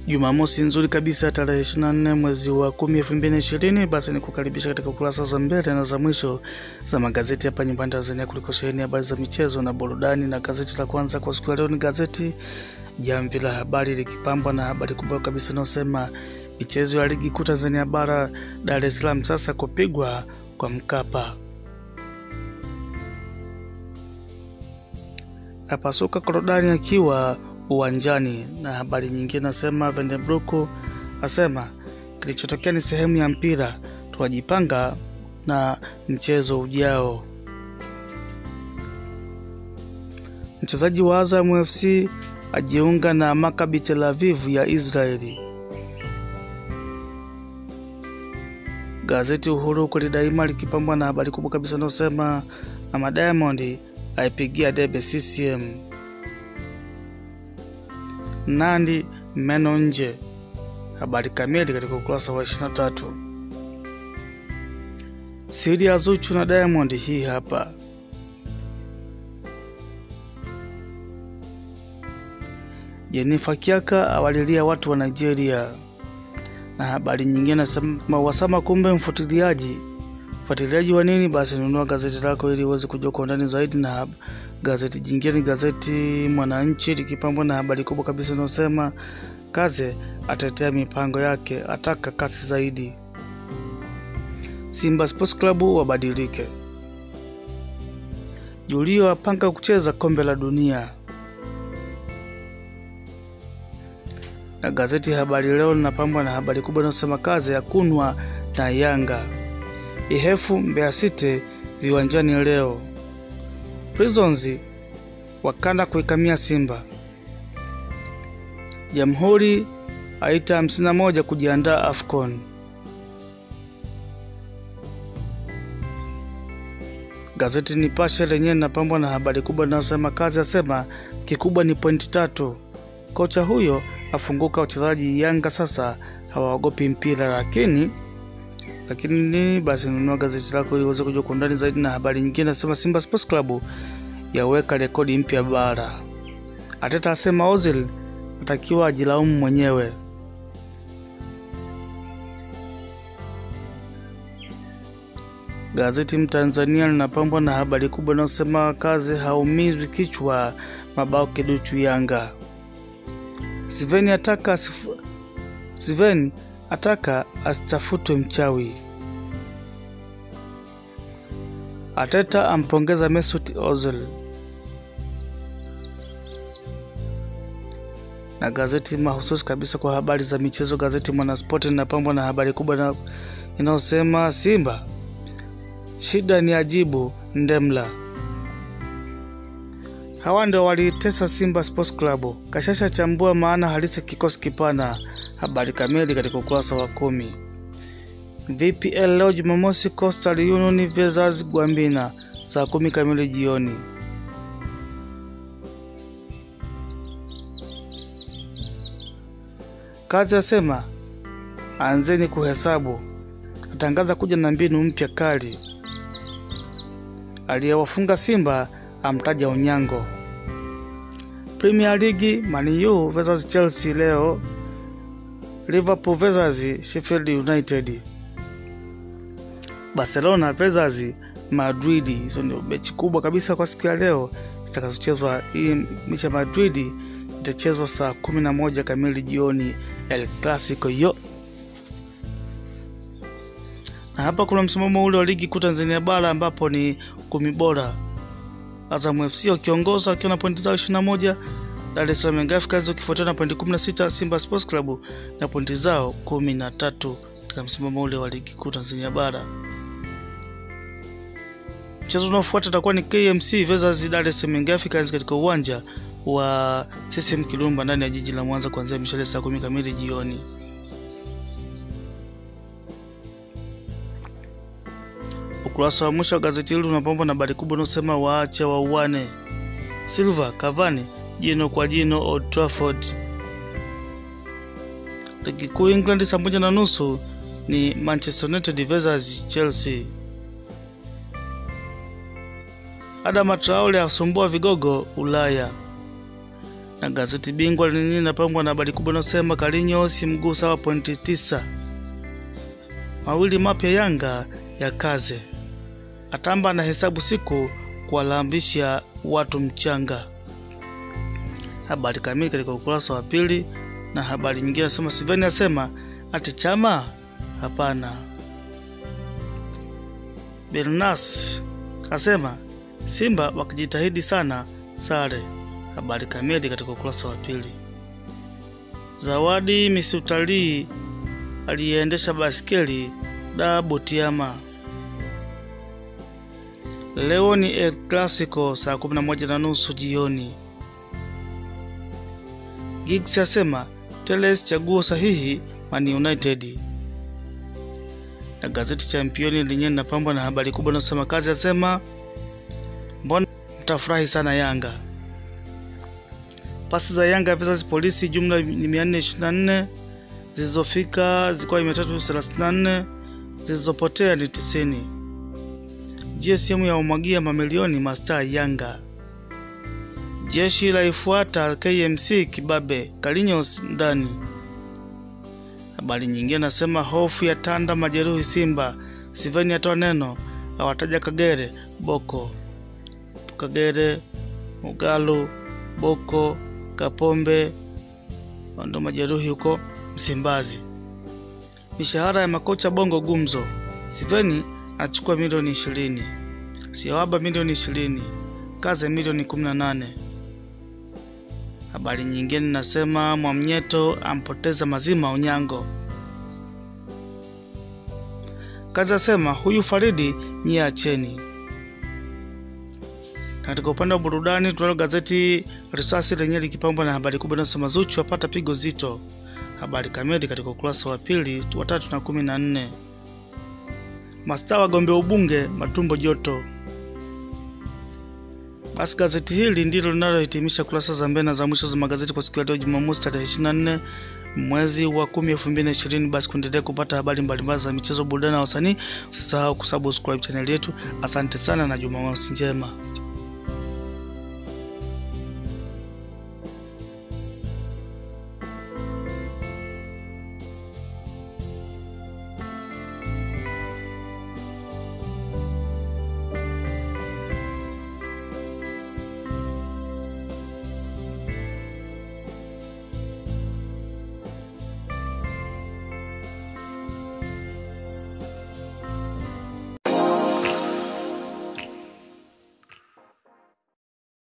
Jumamosi nzuri kabisa tarehe 24 mwezi wa 10 2020. Basi ni kukaribisha katika kurasa za mbele na za mwisho za magazeti hapa nyumbani Tanzania, kuliko sheheni habari za michezo na burudani. Na gazeti la kwanza kwa siku ya leo ni gazeti Jamvi la Habari likipambwa na habari kubwa kabisa inayosema michezo ya ligi kuu Tanzania bara Dar es Salaam sasa kupigwa kwa Mkapa. Apasuka korodani akiwa uwanjani. Na habari nyingine nasema Vandenbroek asema kilichotokea ni sehemu ya mpira, tunajipanga na mchezo ujao. Mchezaji wa Azam FC ajiunga na Maccabi Tel Aviv ya Israeli. Gazeti Uhuru kweli daima likipambwa na habari kubwa kabisa inayosema Mama Diamond aipigia debe CCM. Nandi meno nje. Habari kamili katika ukurasa wa 23. Siri ya Zuchu na Diamond hii hapa. Jenifer Kiaka awalilia watu wa Nigeria. Na habari nyingine nasema Wasama kumbe mfuatiliaji mfuatiliaji wa nini? Basi nunua gazeti lako ili uweze kujua kwa undani zaidi. Na gazeti jingine ni gazeti Mwananchi likipambwa na habari kubwa kabisa inayosema Kaze atetea mipango yake, ataka kasi zaidi. Simba Sports Club wabadilike. Julio apanga kucheza kombe la dunia. Na gazeti Habari Leo linapambwa na habari kubwa inayosema Kaze ya kunwa na Yanga. Ihefu Mbeya City viwanjani leo. Prisons wakanda kuikamia Simba. Jamhuri aita 51 kujiandaa AFCON. Gazeti Nipashe lenyewe linapambwa na habari kubwa inayosema Kazi asema kikubwa ni pointi tatu. Kocha huyo afunguka wachezaji Yanga sasa hawaogopi mpira, lakini lakini basi nunua gazeti lako ili uweze kujua kwa undani zaidi. Na habari nyingine nasema Simba Sports Club yaweka rekodi mpya bara. Ateta asema Ozil atakiwa ajilaumu mwenyewe. Gazeti Mtanzania linapambwa na habari kubwa inayosema Kazi haumizwi kichwa, mabao kiduchu Yanga. Siveni ataka Siveni ataka asitafutwe mchawi. Ateta ampongeza Mesut Ozil. Na gazeti mahususi kabisa kwa habari za michezo, gazeti Mwanaspoti linapambwa na habari kubwa inayosema Simba shida ni ajibu Ndemla. Hawa ndio walitesa Simba Sports Club. Kashasha chambua maana halisi kikosi kipana. Habari kamili katika ukurasa wa kumi. VPL leo Jumamosi, Coastal Union versus Gwambina saa kumi kamili jioni. Kazi asema anzeni kuhesabu, atangaza kuja na mbinu mpya kali. Aliyewafunga Simba amtaja Onyango. Premier League Man U versus Chelsea leo. Liverpool versus Sheffield United. Barcelona versus Madrid. Hizo ndio mechi kubwa kabisa kwa siku ya leo zitakazochezwa. Hii mechi ya Madrid itachezwa saa kumi na moja kamili jioni, El Clasico hiyo. Na hapa kuna msimamo ule wa ligi kuu Tanzania bara ambapo ni kumi bora. Azam FC wakiongoza wakiwa na pointi zao 21, Dar es Salaam Young Africans wakifuatiwa na pointi 16, Simba Sports Club na pointi zao 13 katika msimamo ule wa ligi kuu Tanzania bara. Mchezo unaofuata utakuwa ni KMC versus Dar es Salaam Young Africans katika uwanja wa CCM Kirumba ndani ya jiji la Mwanza kuanzia mishale saa 10 kamili jioni. Ukurasa wa mwisho wa gazeti hili unapambwa na habari kubwa inayosema waache wauane. Silva Cavani jino kwa jino Old Trafford. Ligi kuu England saa moja na nusu ni Manchester United versus Chelsea. Adama Traore asumbua vigogo Ulaya. na gazeti Bingwa lenyewe linapambwa na habari kubwa inayosema Kalinyosi mguu sawa pointi tisa. Mawili mapya Yanga ya kaze atamba na hesabu siku kuwalambisha watu mchanga. Habari kamili katika ukurasa wa pili, na habari nyingine nasema Siveni asema ati chama hapana. Bernas asema Simba wakijitahidi sana sare. Habari kamili katika ukurasa wa pili. Zawadi misi utalii aliyeendesha baskeli da Butiama. Leo ni El Clasico saa 11 na nusu jioni. Giggs asema Teles chaguo sahihi Man United. Na gazeti Championi lenyewe linapambwa na habari kubwa inayosema kazi asema mbona mtafurahi sana Yanga. Pasi za Yanga versus Polisi jumla ni 424 zilizofika zilikuwa 334 zilizopotea ni 90. GSM ya umwagia mamilioni mastaa Yanga. Jeshi la ifuata KMC kibabe Kalinyosi ndani. Habari nyingine nasema hofu ya tanda majeruhi Simba. Siveni atoa neno awataja Kagere Boko, Kagere Mugalu, Boko, Kapombe ndo majeruhi huko Msimbazi. Mishahara ya makocha Bongo gumzo. Siveni achukua milioni ishirini, Siawaba milioni ishirini, Kaze milioni kumi na nane. Habari nyingine nasema Mwamnyeto ampoteza mazima Onyango. Kazi asema huyu Faridi nyie acheni. Katika upande wa burudani tunalo gazeti Risasi lenyewe likipambwa na habari kubwa inayosema Zuchu apata pigo zito. Habari kamili katika ukurasa wa pili wa tatu na kumi na nne. Mastaa wagombea ubunge matumbo joto. Basi gazeti hili ndilo linalohitimisha kurasa za mbele na za mwisho za magazeti kwa siku ya leo Jumamosi tarehe 24 mwezi wa 10 2020. Basi kuendelea kupata habari mbalimbali za michezo, burudani na wasanii, usisahau kusubscribe chaneli yetu. Asante sana na Jumamosi njema.